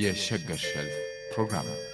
የሸገር ሸልፍ ፕሮግራም ነው።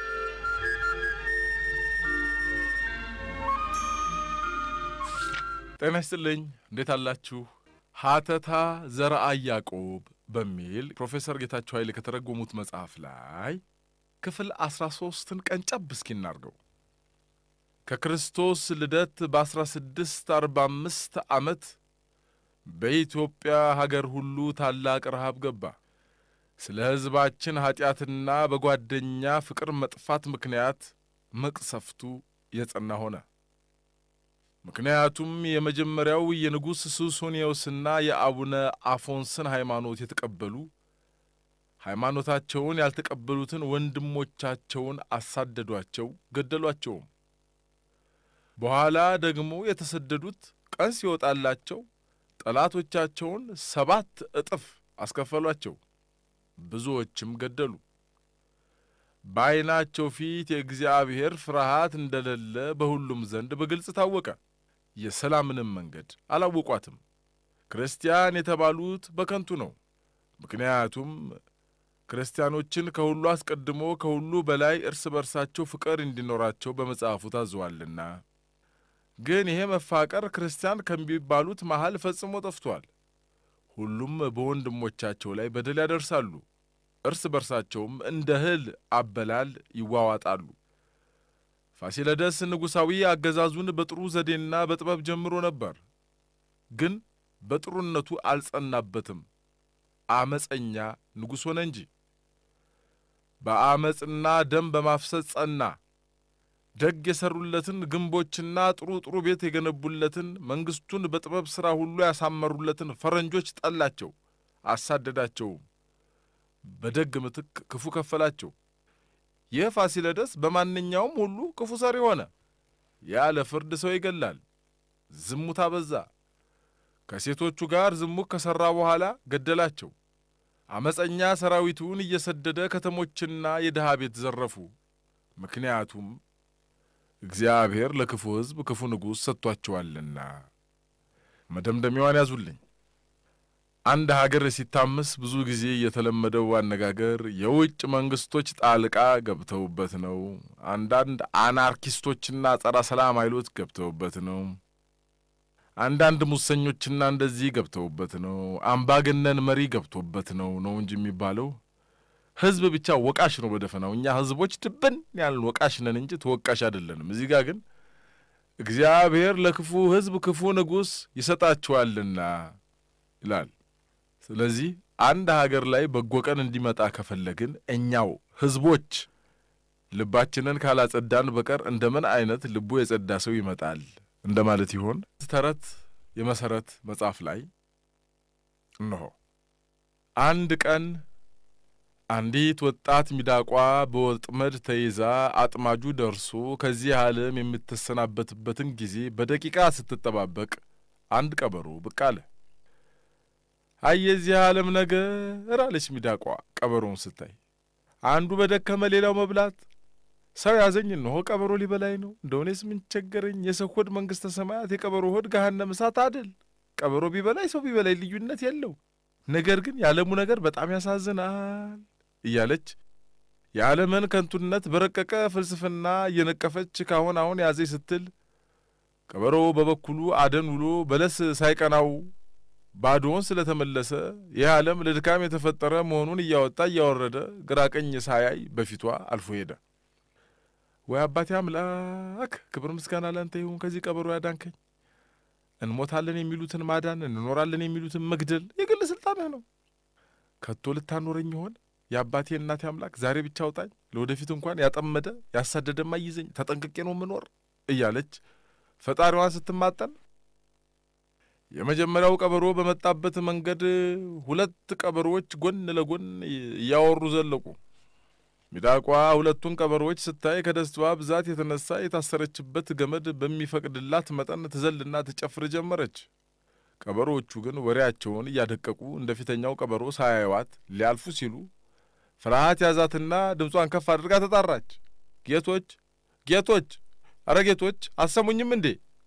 ጤና ይስጥልኝ። እንዴት አላችሁ? ሀተታ ዘርአ ያዕቆብ በሚል ፕሮፌሰር ጌታቸው ኃይሌ ከተረጎሙት መጽሐፍ ላይ ክፍል አስራ ሦስትን ቀንጨብ እስኪ እናርገው። ከክርስቶስ ልደት በአስራ ስድስት አርባ አምስት ዓመት በኢትዮጵያ ሀገር ሁሉ ታላቅ ረሃብ ገባ። ስለ ሕዝባችን ኀጢአትና በጓደኛ ፍቅር መጥፋት ምክንያት መቅሰፍቱ የጸና ሆነ። ምክንያቱም የመጀመሪያው የንጉሥ ሱስንዮስና የአቡነ አፎንስን ሃይማኖት የተቀበሉ ሃይማኖታቸውን ያልተቀበሉትን ወንድሞቻቸውን አሳደዷቸው፣ ገደሏቸውም። በኋላ ደግሞ የተሰደዱት ቀን ሲወጣላቸው ጠላቶቻቸውን ሰባት እጥፍ አስከፈሏቸው፣ ብዙዎችም ገደሉ። በዐይናቸው ፊት የእግዚአብሔር ፍርሃት እንደሌለ በሁሉም ዘንድ በግልጽ ታወቀ። የሰላምንም መንገድ አላወቋትም። ክርስቲያን የተባሉት በከንቱ ነው። ምክንያቱም ክርስቲያኖችን ከሁሉ አስቀድሞ ከሁሉ በላይ እርስ በርሳቸው ፍቅር እንዲኖራቸው በመጽሐፉ ታዘዋልና። ግን ይሄ መፋቀር ክርስቲያን ከሚባሉት መሃል ፈጽሞ ጠፍቷል። ሁሉም በወንድሞቻቸው ላይ በደል ያደርሳሉ። እርስ በርሳቸውም እንደ እህል አበላል ይዋዋጣሉ። ፋሲለደስ ንጉሣዊ አገዛዙን በጥሩ ዘዴና በጥበብ ጀምሮ ነበር። ግን በጥሩነቱ አልጸናበትም። አመፀኛ ንጉሥ ሆነ እንጂ በአመፅና ደም በማፍሰስ ጸና። ደግ የሠሩለትን ግንቦችና ጥሩ ጥሩ ቤት የገነቡለትን መንግሥቱን በጥበብ ሥራ ሁሉ ያሳመሩለትን ፈረንጆች ጠላቸው፣ አሳደዳቸውም። በደግ ምትክ ክፉ ከፈላቸው። ይህ ፋሲለደስ በማንኛውም ሁሉ ክፉ ሰሪ ሆነ። ያለ ፍርድ ሰው ይገላል። ዝሙት አበዛ። ከሴቶቹ ጋር ዝሙት ከሠራ በኋላ ገደላቸው። አመፀኛ ሰራዊቱን እየሰደደ ከተሞችና የድሃ ቤት ዘረፉ። ምክንያቱም እግዚአብሔር ለክፉ ሕዝብ ክፉ ንጉሥ ሰጥቷቸዋልና። መደምደሚያዋን ያዙልኝ። አንድ ሀገር ሲታመስ ብዙ ጊዜ የተለመደው አነጋገር የውጭ መንግስቶች ጣልቃ ገብተውበት ነው፣ አንዳንድ አናርኪስቶችና ጸረ ሰላም ኃይሎች ገብተውበት ነው፣ አንዳንድ ሙሰኞችና እንደዚህ ገብተውበት ነው፣ አምባገነን መሪ ገብቶበት ነው ነው እንጂ የሚባለው ሕዝብ ብቻ ወቃሽ ነው በደፈናው። እኛ ሕዝቦች ድብን ያልን ወቃሽ ነን እንጂ ተወቃሽ አይደለንም። እዚህ ጋር ግን እግዚአብሔር ለክፉ ሕዝብ ክፉ ንጉሥ ይሰጣቸዋልና ይላል። ስለዚህ አንድ ሀገር ላይ በጎ ቀን እንዲመጣ ከፈለግን እኛው ሕዝቦች ልባችንን ካላጸዳን በቀር እንደምን አይነት ልቡ የጸዳ ሰው ይመጣል እንደማለት ይሆን? ተረት የመሠረት መጽሐፍ ላይ እነሆ አንድ ቀን አንዲት ወጣት ሚዳቋ በወጥመድ ተይዛ አጥማጁ ደርሶ ከዚህ ዓለም የምትሰናበትበትን ጊዜ በደቂቃ ስትጠባበቅ አንድ ቀበሮ ብቅ አለ። አይ የዚህ ዓለም ነገር አለች ሚዳቋ ቀበሮውን ስታይ። አንዱ በደከመ ሌላው መብላት ሰው ያዘኝ እነሆ ቀበሮ ሊበላይ ነው። እንደሆኔስ ምን ቸገረኝ? የሰው ሆድ መንግሥተ ሰማያት፣ የቀበሮ ሆድ ገሃነመ እሳት አድል። ቀበሮ ቢበላይ ሰው ቢበላይ ልዩነት የለው። ነገር ግን የዓለሙ ነገር በጣም ያሳዝናል እያለች የዓለምን ከንቱነት በረቀቀ ፍልስፍና እየነቀፈች ካሁን አሁን ያዘኝ ስትል ቀበሮ በበኩሉ አደን ውሎ በለስ ሳይቀናው ባዶውን ስለተመለሰ ይህ ዓለም ለድካም የተፈጠረ መሆኑን እያወጣ እያወረደ ግራ ቀኝ ሳያይ በፊቷ አልፎ ሄደ። ወይ አባቴ አምላክ ክብር ምስጋና ላንተ ይሁን። ከዚህ ቀበሮ ያዳንከኝ። እንሞታለን የሚሉትን ማዳን፣ እንኖራለን የሚሉትን መግደል የግል ስልጣንህ ነው። ከቶ ልታኖረኝ ይሆን? የአባቴ እናቴ አምላክ ዛሬ ብቻ አውጣኝ፣ ለወደፊት እንኳን ያጠመደ ያሳደደማ ይዘኝ፣ ተጠንቅቄ ነው ምኖር እያለች ፈጣሪዋን ስትማጠን የመጀመሪያው ቀበሮ በመጣበት መንገድ ሁለት ቀበሮዎች ጎን ለጎን እያወሩ ዘለቁ። ሚዳቋ ሁለቱን ቀበሮዎች ስታይ ከደስታዋ ብዛት የተነሳ የታሰረችበት ገመድ በሚፈቅድላት መጠን ትዘልና ትጨፍር ጀመረች። ቀበሮዎቹ ግን ወሬያቸውን እያደቀቁ እንደ ፊተኛው ቀበሮ ሳያዩዋት ሊያልፉ ሲሉ ፍርሃት ያዛትና ድምጿን ከፍ አድርጋ ተጣራች። ጌቶች፣ ጌቶች፣ አረ ጌቶች አሰሙኝም እንዴ?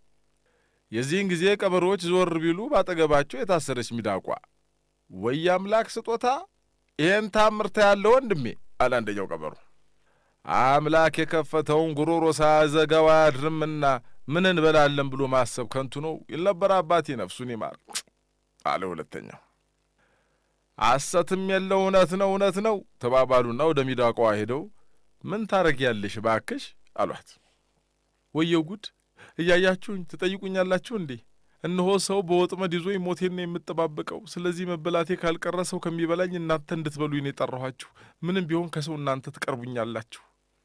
የዚህን ጊዜ ቀበሮዎች ዞር ቢሉ ባጠገባቸው የታሰረች ሚዳቋ ወይ አምላክ ስጦታ ይሄን ታምርታ ያለ ወንድሜ አለ አንደኛው ቀበሮ። አምላክ የከፈተውን ጉሮሮ ሳያዘጋው አያድርምና ምን እንበላለን ብሎ ማሰብ ከንቱ ነው ይል ነበር አባቴ ነፍሱን ይማር አለ ሁለተኛው። ሐሰትም የለው እውነት ነው እውነት ነው ተባባሉና ወደ ሚዳቋዋ ሄደው ምን ታረጊያለሽ ባክሽ አሏት። ወየው ጉድ እያያችሁኝ ትጠይቁኛላችሁ እንዴ? እነሆ ሰው በወጥመድ ይዞ ሞቴን ነው የምጠባበቀው። ስለዚህ መበላቴ ካልቀረ ሰው ከሚበላኝ እናንተ እንድትበሉኝ ነው የጠራኋችሁ። ምንም ቢሆን ከሰው እናንተ ትቀርቡኛላችሁ።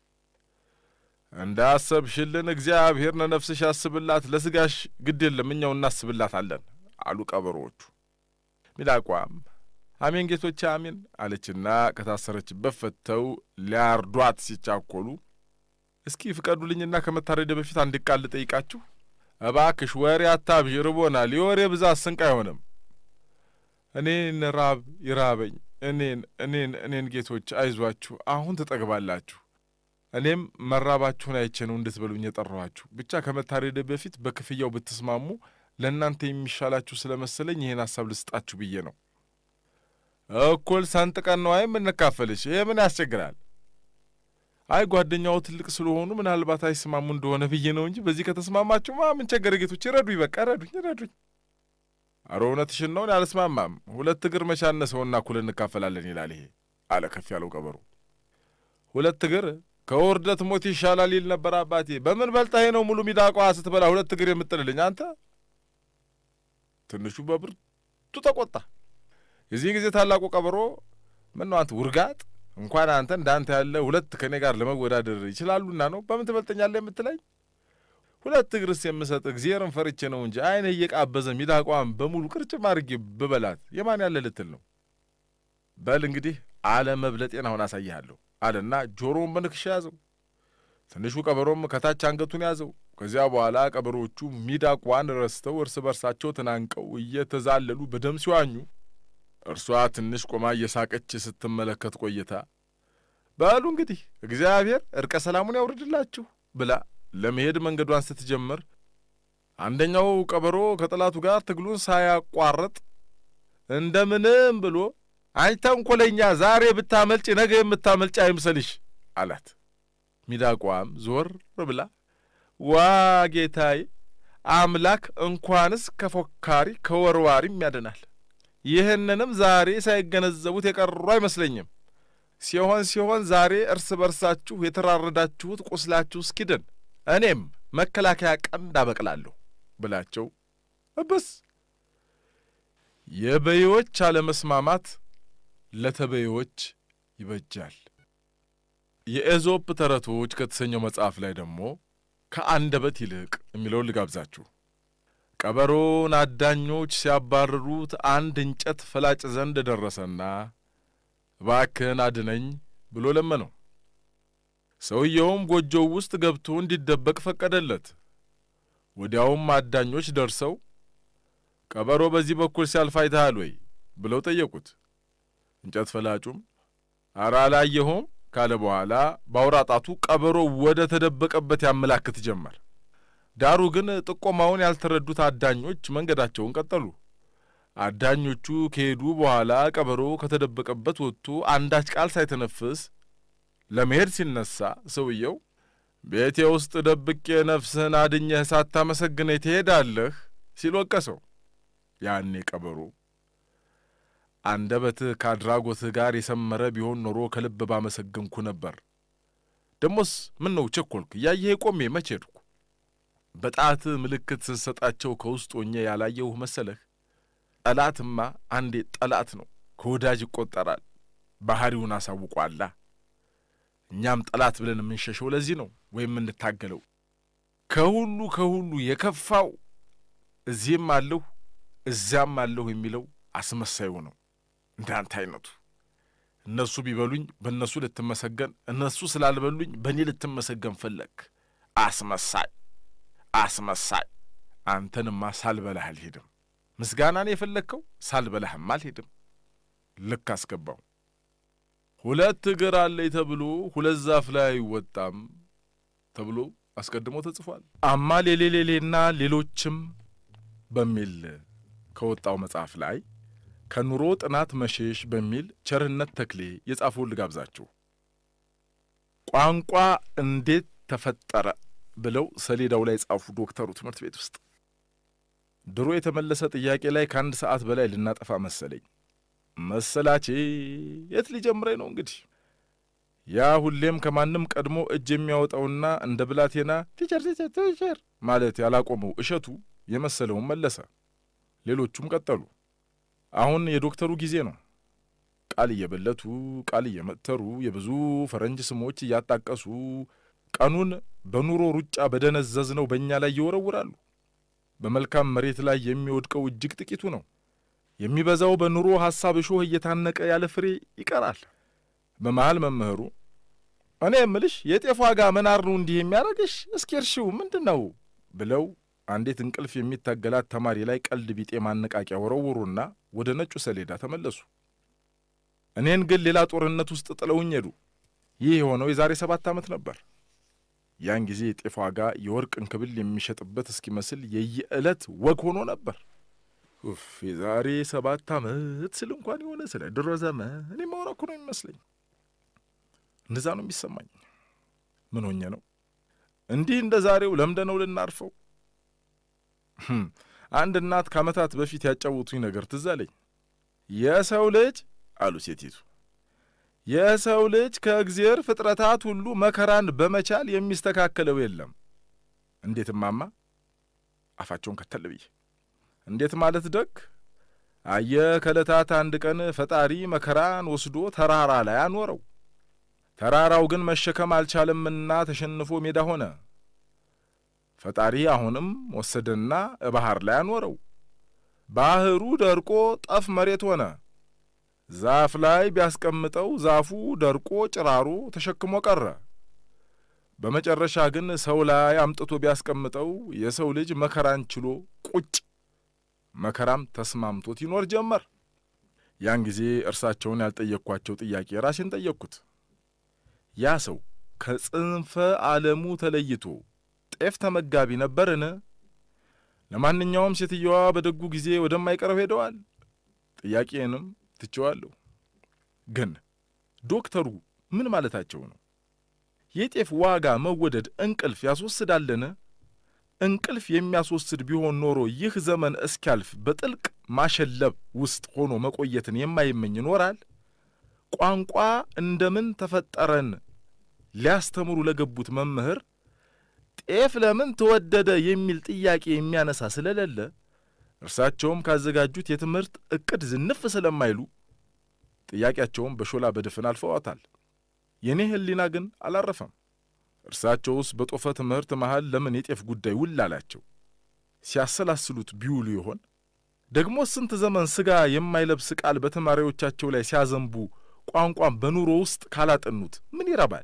እንዳሰብሽልን እግዚአብሔር ለነፍስሽ ያስብላት፣ ለስጋሽ ግድ የለም እኛው እናስብላታለን አሉ ቀበሮዎቹ። ሚዳቋም አሜን ጌቶቼ አሜን አለችና ከታሰረችበት ፈተው ሊያርዷት ሲቻኮሉ እስኪ ፍቀዱልኝና ከመታረደ በፊት አንድ ቃል ልጠይቃችሁ። እባክሽ ወሬ አታብዥ፣ ርቦናል። የወሬ ብዛት ስንቅ አይሆንም። እኔን ራብ ይራበኝ፣ እኔን እኔን እኔን ጌቶች አይዟችሁ፣ አሁን ትጠግባላችሁ። እኔም መራባችሁን አይቼ ነው እንድትበሉኝ የጠራኋችሁ። ብቻ ከመታረደ በፊት በክፍያው ብትስማሙ ለእናንተ የሚሻላችሁ ስለመሰለኝ ይህን ሀሳብ ልስጣችሁ ብዬ ነው። እኩል ሰንጥቀን ነው የምንካፈልሽ። ይሄ ምን ያስቸግራል? አይ ጓደኛው ትልቅ ስለሆኑ ምናልባት አይስማሙ እንደሆነ ብዬ ነው እንጂ በዚህ ከተስማማችሁማ ምን ቸገረ? ጌቶች ረዱኝ፣ በቃ ረዱኝ፣ ረዱኝ። አረ እውነትሽን ነው፣ አልስማማም። ሁለት እግር መቻነሰውና እኩል እንካፈላለን ይላል ይሄ አለ ከፍ ያለው ቀበሮ። ሁለት እግር ከውርደት ሞት ይሻላል ይል ነበር አባቴ። በምን በልጣሄ ነው ሙሉ ሚዳቋ ስትበላ ሁለት እግር የምጥልልኝ አንተ? ትንሹ በብርቱ ተቆጣ። የዚህ ጊዜ ታላቁ ቀበሮ ምን ነው አንተ ውርጋጥ እንኳን አንተ እንዳንተ ያለ ሁለት ከእኔ ጋር ለመወዳደር ይችላሉና ነው በምን ትበልጠኛለህ የምትለኝ? ሁለት እግርስ የምሰጥ እግዚአብሔርን ፈርቼ ነው እንጂ አይነ እየቃበዘ ሚዳቋን በሙሉ ቅርጭም አድርጌ ብበላት የማን ያለ ልትል ነው? በል እንግዲህ አለ መብለጤን አሁን አሳይሃለሁ አለና ጆሮውን በንክሻ ያዘው። ትንሹ ቀበሮም ከታች አንገቱን ያዘው። ከዚያ በኋላ ቀበሮቹ ሚዳቋን ረስተው እርስ በርሳቸው ተናንቀው እየተዛለሉ በደም ሲዋኙ እርሷ ትንሽ ቆማ እየሳቀች ስትመለከት ቆይታ በሉ እንግዲህ እግዚአብሔር እርቀ ሰላሙን ያውርድላችሁ ብላ ለመሄድ መንገዷን ስትጀምር አንደኛው ቀበሮ ከጠላቱ ጋር ትግሉን ሳያቋርጥ እንደምንም ብሎ አንቺ ተንኰለኛ፣ ዛሬ ብታመልጭ ነገ የምታመልጭ አይምሰልሽ አላት። ሚዳቋም ዞር ብላ ዋ ጌታዬ አምላክ እንኳንስ ከፎካሪ ከወርዋሪም ያድናል ይህንንም ዛሬ ሳይገነዘቡት የቀሩ አይመስለኝም። ሲሆን ሲሆን ዛሬ እርስ በርሳችሁ የተራረዳችሁት ቁስላችሁ እስኪድን እኔም መከላከያ ቀንድ አበቅላለሁ ብላቸው እብስ። የበሬዎች አለመስማማት ለተበሬዎች ይበጃል። የኤዞፕ ተረቶች ከተሰኘው መጽሐፍ ላይ ደግሞ ከአንደበት ይልቅ የሚለውን ልጋብዛችሁ። ቀበሮን አዳኞች ሲያባርሩት አንድ እንጨት ፈላጭ ዘንድ ደረሰና እባክህን አድነኝ ብሎ ለመነው። ሰውየውም ጎጆው ውስጥ ገብቶ እንዲደበቅ ፈቀደለት። ወዲያውም አዳኞች ደርሰው ቀበሮ በዚህ በኩል ሲያልፍ አይተሃል ወይ ብለው ጠየቁት። እንጨት ፈላጩም ኧረ አላየሁም ካለ በኋላ በአውራ ጣቱ ቀበሮ ወደ ተደበቀበት ያመላክት ጀመር። ዳሩ ግን ጥቆማውን ያልተረዱት አዳኞች መንገዳቸውን ቀጠሉ። አዳኞቹ ከሄዱ በኋላ ቀበሮ ከተደበቀበት ወጥቶ አንዳች ቃል ሳይተነፍስ ለመሄድ ሲነሳ ሰውየው ቤቴ ውስጥ ደብቄ ነፍስህን አድኘህ ሳታመሰግነኝ ትሄዳለህ ሲል ወቀሰው። ያኔ ቀበሮ አንደበትህ ከአድራጎትህ ጋር የሰመረ ቢሆን ኖሮ ከልብ ባመሰገንኩ ነበር። ደሞስ ምን ነው ቸኰልክ? እያየህ ቆሜ መቼ ሄድኩ? በጣት ምልክት ስትሰጣቸው ከውስጥ ሆኜ ያላየሁህ መሰለህ? ጠላትማ አንዴ ጠላት ነው፣ ከወዳጅ ይቆጠራል። ባህሪውን አሳውቋላ። እኛም ጠላት ብለን የምንሸሸው ለዚህ ነው፣ ወይም የምንታገለው። ከሁሉ ከሁሉ የከፋው እዚህም አለሁ እዚያም አለሁ የሚለው አስመሳዩ ነው። እንዳንተ አይነቱ እነሱ ቢበሉኝ በእነሱ ልትመሰገን፣ እነሱ ስላልበሉኝ በእኔ ልትመሰገን ፈለግ። አስመሳይ አስመሳይ! አንተንማ ሳልበላህ አልሄድም። ምስጋናን የፈለግከው ሳልበላህም አልሄድም። ልክ አስገባው። ሁለት እግር አለኝ ተብሎ ሁለት ዛፍ ላይ አይወጣም ተብሎ አስቀድሞ ተጽፏል። አማ ሌሌሌሌና ሌሎችም በሚል ከወጣው መጽሐፍ ላይ ከኑሮ ጥናት መሸሽ በሚል ቸርነት ተክሌ የጻፈውን ልጋብዛችሁ። ቋንቋ እንዴት ተፈጠረ ብለው ሰሌዳው ላይ ጻፉ ዶክተሩ ትምህርት ቤት ውስጥ። ድሮ የተመለሰ ጥያቄ ላይ ከአንድ ሰዓት በላይ ልናጠፋ መሰለኝ። መሰላቼ የት ሊጀምረኝ ነው እንግዲህ። ያ ሁሌም ከማንም ቀድሞ እጅ የሚያወጣውና እንደ ብላቴና ቲቸር ቲቸር ቲቸር ማለት ያላቆመው እሸቱ የመሰለውን መለሰ። ሌሎቹም ቀጠሉ። አሁን የዶክተሩ ጊዜ ነው። ቃል እየበለቱ ቃል እየመተሩ የብዙ ፈረንጅ ስሞች እያጣቀሱ ቀኑን በኑሮ ሩጫ በደነዘዝነው በእኛ ላይ ይወረውራሉ። በመልካም መሬት ላይ የሚወድቀው እጅግ ጥቂቱ ነው። የሚበዛው በኑሮ ሐሳብ እሾህ እየታነቀ ያለ ፍሬ ይቀራል። በመሃል መምህሩ እኔ የምልሽ የጤፍ ዋጋ መናር ነው እንዲህ የሚያደርግሽ? እስኪ እርሺው ምንድን ነው ብለው አንዲት እንቅልፍ የሚታገላት ተማሪ ላይ ቀልድ ቢጤ ማነቃቂያ ወረውሩና ወደ ነጩ ሰሌዳ ተመለሱ። እኔን ግን ሌላ ጦርነት ውስጥ ጥለውኝ ሄዱ። ይህ የሆነው የዛሬ ሰባት ዓመት ነበር። ያን ጊዜ የጤፍ ዋጋ የወርቅ እንክብል የሚሸጥበት እስኪመስል የየዕለት ወግ ሆኖ ነበር። ኡፍ የዛሬ ሰባት ዓመት ስል እንኳን የሆነ ስለ ድሮ ዘመን እኔ ማውራ እኮ ነው የሚመስለኝ። እንደዛ ነው የሚሰማኝ። ምን ሆኜ ነው እንዲህ እንደ ዛሬው ለምደ ነው ልናርፈው? አንድ እናት ከዓመታት በፊት ያጫወቱኝ ነገር ትዝ አለኝ። የሰው ልጅ አሉ ሴቲቱ፣ የሰው ልጅ ከእግዜር ፍጥረታት ሁሉ መከራን በመቻል የሚስተካከለው የለም። እንዴት እማማ? አፋቸውን ከተል ብዬ እንዴት ማለት ደግ አየ ከዕለታት አንድ ቀን ፈጣሪ መከራን ወስዶ ተራራ ላይ አኖረው። ተራራው ግን መሸከም አልቻለምና ተሸንፎ ሜዳ ሆነ። ፈጣሪ አሁንም ወሰደና ባህር ላይ አኖረው። ባህሩ ደርቆ ጠፍ መሬት ሆነ። ዛፍ ላይ ቢያስቀምጠው ዛፉ ደርቆ ጭራሮ ተሸክሞ ቀረ። በመጨረሻ ግን ሰው ላይ አምጥቶ ቢያስቀምጠው የሰው ልጅ መከራን ችሎ ቁጭ መከራም ተስማምቶት ይኖር ጀመር። ያን ጊዜ እርሳቸውን ያልጠየቅኳቸው ጥያቄ ራሴን ጠየቅኩት። ያ ሰው ከጽንፈ ዓለሙ ተለይቶ ጤፍ ተመጋቢ ነበርን? ለማንኛውም ሴትየዋ በደጉ ጊዜ ወደማይቀረው ሄደዋል። ጥያቄንም ትቼዋለሁ። ግን ዶክተሩ ምን ማለታቸው ነው? የጤፍ ዋጋ መወደድ እንቅልፍ ያስወስዳልን? እንቅልፍ የሚያስወስድ ቢሆን ኖሮ ይህ ዘመን እስኪያልፍ በጥልቅ ማሸለብ ውስጥ ሆኖ መቆየትን የማይመኝ ይኖራል? ቋንቋ እንደምን ተፈጠረን ሊያስተምሩ ለገቡት መምህር ጤፍ ለምን ተወደደ የሚል ጥያቄ የሚያነሳ ስለሌለ እርሳቸውም ካዘጋጁት የትምህርት ዕቅድ ዝንፍ ስለማይሉ ጥያቄያቸውን በሾላ በድፍን አልፈዋታል። የእኔ ሕሊና ግን አላረፈም። እርሳቸውስ በጦፈ ትምህርት መሃል ለምን የጤፍ ጉዳይ ውል አላቸው? ሲያሰላስሉት ቢውሉ ይሆን? ደግሞ ስንት ዘመን ሥጋ የማይለብስ ቃል በተማሪዎቻቸው ላይ ሲያዘንቡ ቋንቋን በኑሮ ውስጥ ካላጠኑት ምን ይረባል?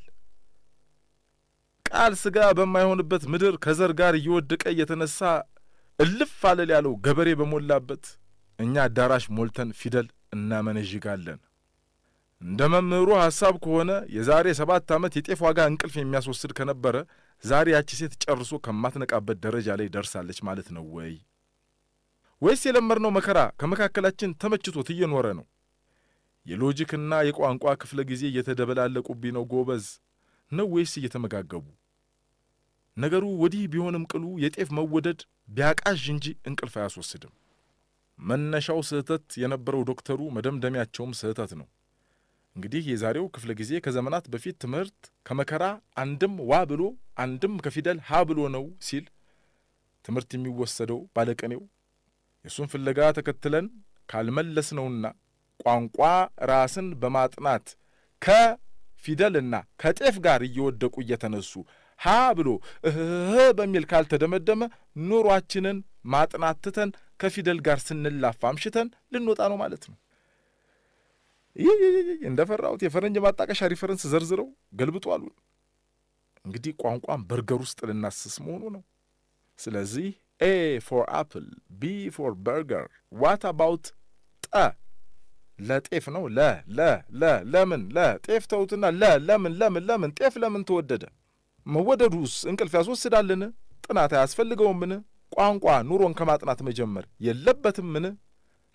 ቃል ሥጋ በማይሆንበት ምድር ከዘር ጋር እየወደቀ እየተነሳ እልፍ አለል ያለው ገበሬ በሞላበት እኛ አዳራሽ ሞልተን ፊደል እናመነዥጋለን። እንደ መምህሩ ሐሳብ ከሆነ የዛሬ ሰባት ዓመት የጤፍ ዋጋ እንቅልፍ የሚያስወስድ ከነበረ ዛሬ ያቺ ሴት ጨርሶ ከማትነቃበት ደረጃ ላይ ደርሳለች ማለት ነው ወይ? ወይስ የለመድነው መከራ ከመካከላችን ተመችቶት እየኖረ ነው? የሎጂክና የቋንቋ ክፍለ ጊዜ እየተደበላለቁብኝ ነው ጎበዝ ነው ወይስ እየተመጋገቡ? ነገሩ ወዲህ ቢሆንም ቅሉ የጤፍ መወደድ ቢያቃዥ እንጂ እንቅልፍ አያስወስድም። መነሻው ስህተት የነበረው ዶክተሩ መደምደሚያቸውም ስህተት ነው። እንግዲህ የዛሬው ክፍለ ጊዜ ከዘመናት በፊት ትምህርት ከመከራ አንድም ዋ ብሎ አንድም ከፊደል ሀ ብሎ ነው ሲል ትምህርት የሚወሰደው ባለቀኔው የእሱን ፍለጋ ተከትለን ካልመለስነውና ቋንቋ ራስን በማጥናት ከፊደልና ከጤፍ ጋር እየወደቁ እየተነሱ ሀ ብሎ እህ በሚል ካልተደመደመ ኑሯችንን ማጥናት ትተን ከፊደል ጋር ስንላፋ አምሽተን ልንወጣ ነው ማለት ነው። ይህ እንደ ፈራሁት የፈረንጅ ማጣቀሻ ሪፈረንስ ዘርዝረው ገልብጡ አሉን። እንግዲህ ቋንቋን በርገር ውስጥ ልናስስ መሆኑ ነው። ስለዚህ ኤ ፎር አፕል፣ ቢ ፎር በርገር፣ ዋት አባውት ጠ ለጤፍ ነው። ለ ለ ለ ለምን ለ ጤፍ ተውትና ለ ለምን ለምን ለምን ጤፍ ለምን ተወደደ? መወደዱስ እንቅልፍ ያስወስዳልን? ጥናት አያስፈልገውምን? ቋንቋ ኑሮን ከማጥናት መጀመር የለበትምን?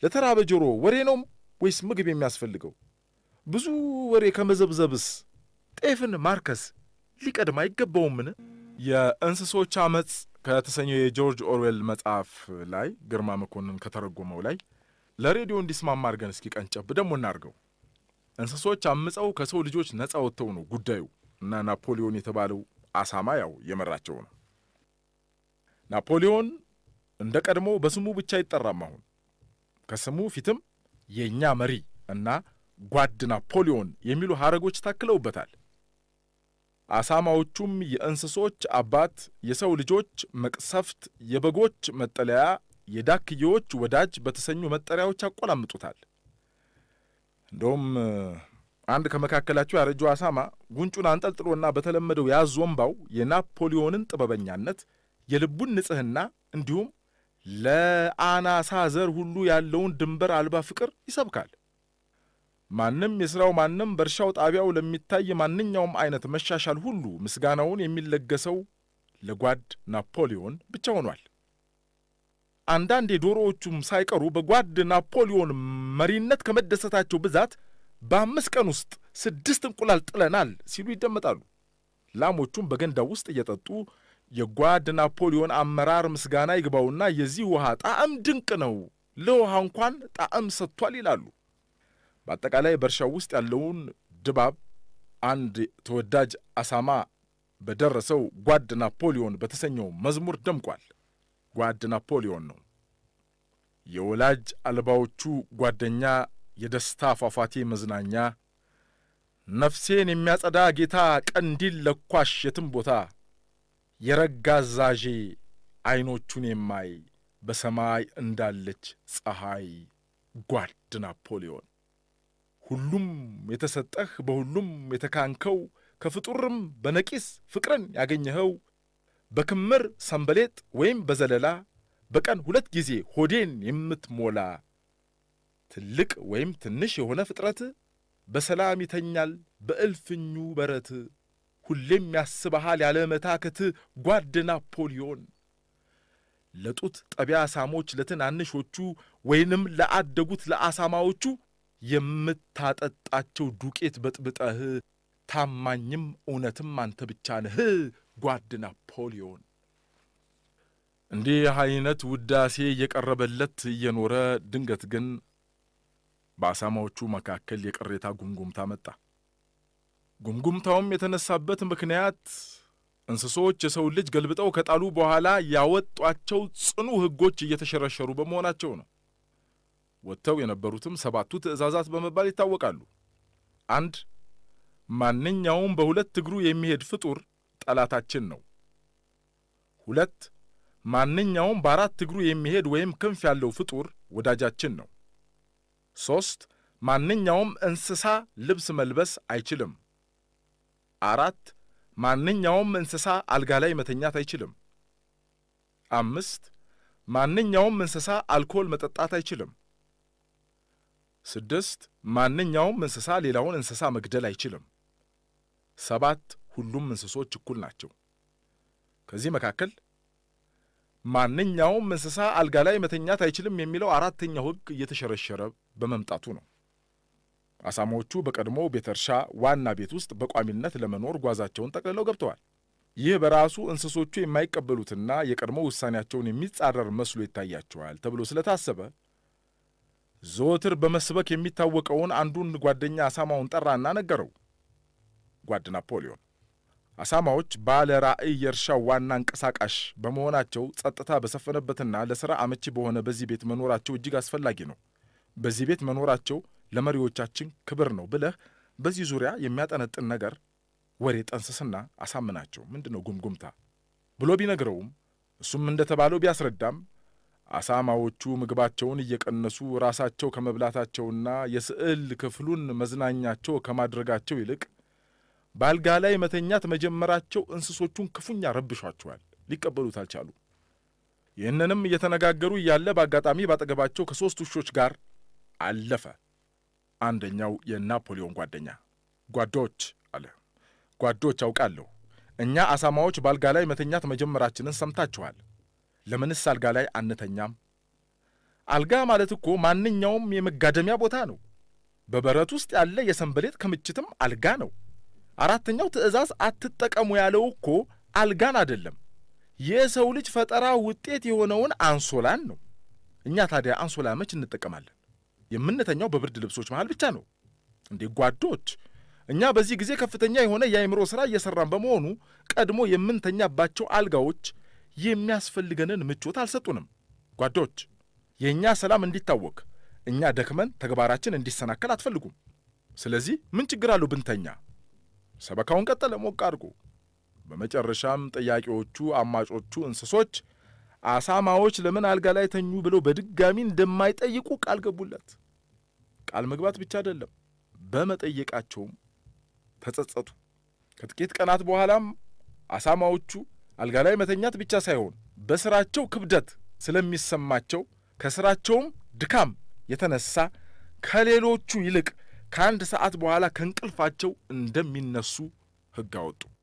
ለተራበ ጆሮ ወሬ ነው ወይስ ምግብ የሚያስፈልገው? ብዙ ወሬ ከመዘብዘብስ ጤፍን ማርከስ ሊቀድም አይገባውምን? የእንስሶች አመፅ ከተሰኘው የጆርጅ ኦርዌል መጽሐፍ ላይ ግርማ መኮንን ከተረጎመው ላይ ለሬዲዮ እንዲስማማ አድርገን እስኪ ቀንጨብ ደግሞ እናርገው። እንስሶች አምፀው ከሰው ልጆች ነፃ ወጥተው ነው ጉዳዩ እና ናፖሊዮን የተባለው አሳማ ያው የመራቸው ነው። ናፖሊዮን እንደ ቀድሞ በስሙ ብቻ አይጠራም። አሁን ከስሙ ፊትም የእኛ መሪ እና ጓድ ናፖሊዮን የሚሉ ሐረጎች ታክለውበታል። አሳማዎቹም የእንስሶች አባት፣ የሰው ልጆች መቅሰፍት፣ የበጎች መጠለያ፣ የዳክዬዎች ወዳጅ በተሰኙ መጠሪያዎች ያቆላምጡታል። እንደውም አንድ ከመካከላቸው ያረጀው አሳማ ጉንጩን አንጠልጥሎና በተለመደው ያዝ ወንባው የናፖሊዮንን ጥበበኛነት፣ የልቡን ንጽሕና እንዲሁም ለአናሳ ዘር ሁሉ ያለውን ድንበር አልባ ፍቅር ይሰብካል። ማንም የሥራው ማንም በእርሻው ጣቢያው ለሚታይ ማንኛውም አይነት መሻሻል ሁሉ ምስጋናውን የሚለገሰው ለጓድ ናፖሊዮን ብቻ ሆኗል። አንዳንድ የዶሮዎቹም ሳይቀሩ በጓድ ናፖሊዮን መሪነት ከመደሰታቸው ብዛት በአምስት ቀን ውስጥ ስድስት እንቁላል ጥለናል ሲሉ ይደመጣሉ። ላሞቹም በገንዳው ውስጥ እየጠጡ የጓድ ናፖሊዮን አመራር ምስጋና ይግባውና የዚህ ውሃ ጣዕም ድንቅ ነው፣ ለውሃ እንኳን ጣዕም ሰጥቷል ይላሉ። በአጠቃላይ በእርሻው ውስጥ ያለውን ድባብ አንድ ተወዳጅ አሳማ በደረሰው ጓድ ናፖሊዮን በተሰኘው መዝሙር ደምቋል። ጓድ ናፖሊዮን ነው የወላጅ አልባዎቹ ጓደኛ፣ የደስታ ፏፏቴ መዝናኛ፣ ነፍሴን የሚያጸዳ ጌታ፣ ቀንዲል ለኳሽ የትም ቦታ፣ የረጋ አዛዤ ዐይኖቹን የማይ በሰማይ እንዳለች ፀሐይ፣ ጓድ ናፖሊዮን ሁሉም የተሰጠህ በሁሉም የተካንከው ከፍጡርም በነቂስ ፍቅርን ያገኘኸው በክምር ሰንበሌጥ ወይም በዘለላ በቀን ሁለት ጊዜ ሆዴን የምትሞላ ትልቅ ወይም ትንሽ የሆነ ፍጥረት በሰላም ይተኛል በእልፍኙ በረት ሁሌም ያስበሃል ያለ መታከት ጓድ ናፖሊዮን ለጡት ጠቢያ አሳሞች ለትናንሾቹ ወይንም ለአደጉት ለአሳማዎቹ የምታጠጣቸው ዱቄት በጥብጠህ ታማኝም እውነትም አንተ ብቻ ነህ ጓድ ናፖሊዮን። እንዲህ አይነት ውዳሴ እየቀረበለት እየኖረ ድንገት ግን በአሳማዎቹ መካከል የቅሬታ ጉምጉምታ መጣ። ጉምጉምታውም የተነሳበት ምክንያት እንስሶች የሰው ልጅ ገልብጠው ከጣሉ በኋላ ያወጧቸው ጽኑ ሕጎች እየተሸረሸሩ በመሆናቸው ነው። ወጥተው የነበሩትም ሰባቱ ትእዛዛት በመባል ይታወቃሉ። አንድ ማንኛውም በሁለት እግሩ የሚሄድ ፍጡር ጠላታችን ነው። ሁለት ማንኛውም በአራት እግሩ የሚሄድ ወይም ክንፍ ያለው ፍጡር ወዳጃችን ነው። ሦስት ማንኛውም እንስሳ ልብስ መልበስ አይችልም። አራት ማንኛውም እንስሳ አልጋ ላይ መተኛት አይችልም። አምስት ማንኛውም እንስሳ አልኮል መጠጣት አይችልም። ስድስት ማንኛውም እንስሳ ሌላውን እንስሳ መግደል አይችልም። ሰባት ሁሉም እንስሶች እኩል ናቸው። ከዚህ መካከል ማንኛውም እንስሳ አልጋ ላይ መተኛት አይችልም የሚለው አራተኛው ሕግ እየተሸረሸረ በመምጣቱ ነው። አሳማዎቹ በቀድሞ ቤተ እርሻ ዋና ቤት ውስጥ በቋሚነት ለመኖር ጓዛቸውን ጠቅልለው ገብተዋል። ይህ በራሱ እንስሶቹ የማይቀበሉትና የቀድሞ ውሳኔያቸውን የሚጻረር መስሎ ይታያቸዋል ተብሎ ስለታሰበ ዘወትር በመስበክ የሚታወቀውን አንዱን ጓደኛ አሳማውን ጠራና ነገረው። ጓድ ናፖሊዮን አሳማዎች ባለ ራዕይ የእርሻው ዋና አንቀሳቃሽ በመሆናቸው ጸጥታ በሰፈነበትና ለሥራ አመቺ በሆነ በዚህ ቤት መኖራቸው እጅግ አስፈላጊ ነው። በዚህ ቤት መኖራቸው ለመሪዎቻችን ክብር ነው ብለህ በዚህ ዙሪያ የሚያጠነጥን ነገር ወሬ ጠንስስና አሳምናቸው። ምንድን ነው ጉምጉምታ ብሎ ቢነግረውም እሱም እንደተባለው ቢያስረዳም አሳማዎቹ ምግባቸውን እየቀነሱ ራሳቸው ከመብላታቸውና የስዕል ክፍሉን መዝናኛቸው ከማድረጋቸው ይልቅ በአልጋ ላይ መተኛት መጀመራቸው እንስሶቹን ክፉኛ ረብሿቸዋል። ሊቀበሉት አልቻሉ። ይህንንም እየተነጋገሩ እያለ በአጋጣሚ ባጠገባቸው ከሦስት ውሾች ጋር አለፈ። አንደኛው የናፖሊዮን ጓደኛ ጓዶች አለ። ጓዶች አውቃለሁ፣ እኛ አሳማዎች በአልጋ ላይ መተኛት መጀመራችንን ሰምታችኋል። ለምንስ አልጋ ላይ አንተኛም? አልጋ ማለት እኮ ማንኛውም የመጋደሚያ ቦታ ነው። በበረት ውስጥ ያለ የሰንበሌጥ ክምችትም አልጋ ነው። አራተኛው ትእዛዝ አትጠቀሙ ያለው እኮ አልጋን አይደለም፣ የሰው ልጅ ፈጠራ ውጤት የሆነውን አንሶላን ነው። እኛ ታዲያ አንሶላ መች እንጠቀማለን? የምንተኛው በብርድ ልብሶች መሃል ብቻ ነው እንዴ ጓዶች። እኛ በዚህ ጊዜ ከፍተኛ የሆነ የአእምሮ ሥራ እየሠራን በመሆኑ ቀድሞ የምንተኛባቸው አልጋዎች የሚያስፈልገንን ምቾት አልሰጡንም። ጓዶች፣ የእኛ ሰላም እንዲታወክ እኛ ደክመን ተግባራችን እንዲሰናከል አትፈልጉም። ስለዚህ ምን ችግር አለው ብንተኛ? ሰበካውን ቀጠለ ሞቅ አድርጎ። በመጨረሻም ጠያቂዎቹ አማጮቹ እንስሶች አሳማዎች ለምን አልጋ ላይ ተኙ ብለው በድጋሚ እንደማይጠይቁ ቃል ገቡለት። ቃል መግባት ብቻ አይደለም፣ በመጠየቃቸውም ተጸጸቱ። ከጥቂት ቀናት በኋላም አሳማዎቹ አልጋ ላይ መተኛት ብቻ ሳይሆን በስራቸው ክብደት ስለሚሰማቸው ከስራቸውም ድካም የተነሳ ከሌሎቹ ይልቅ ከአንድ ሰዓት በኋላ ከእንቅልፋቸው እንደሚነሱ ሕግ አወጡ።